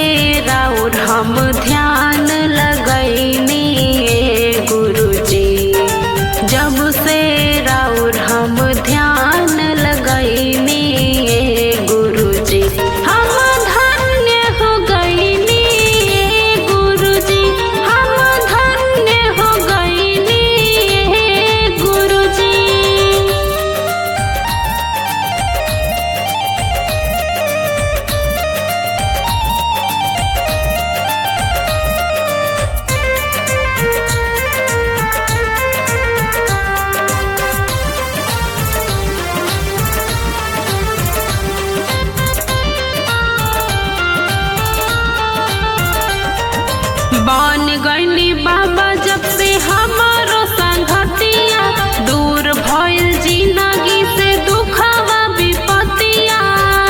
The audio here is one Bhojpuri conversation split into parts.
राउर हम ध्यान लगैनी गुरुजी जब से राउर हम ध्यान लगैनी गुरुजी हम धन्य हो गईनी गुरुजी हम धन्य हो गईनी गुरुजी बन गईली बाबा जब से हमारो संगतिया दूर भइल जिंदगी से दुखवा विपतिया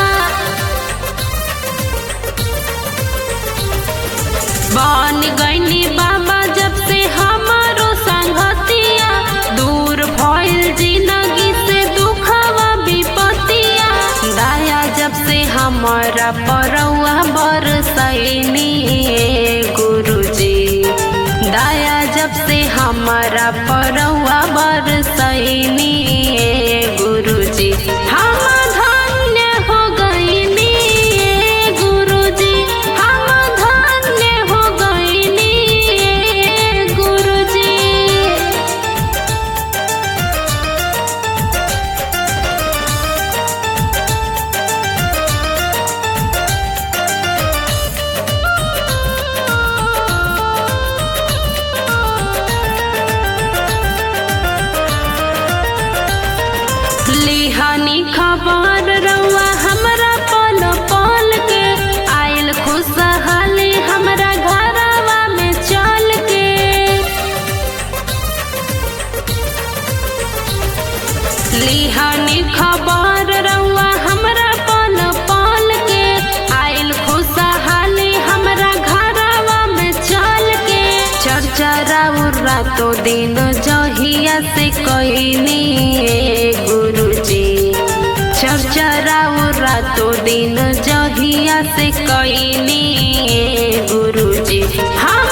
बन गईली बाबा जब से हमारो संगतिया दूर भइल जिंदगी से दुखवा विपतिया दया जब से हमारा परौआ बरसैनी गुरुजी दया जब से हमारा परौआ बरसैनी गुरुजी हम धन्य हो गईनी गुरुजी हम धन्य हो गईनी गुरुजी लिहानी खबर रउआ हमरा पल पल के आयल खुशहाली हमरा घरवा में चल के लिहानी खबर रउआ हमरा पल पल के आयल खुशहाली हमरा घरवा में चल के चर्चा राउर रातो दिन जहिया से कईनी गुरुजी चर्चा राउर रातो दिन जहिया से कईनी गुरुजी हम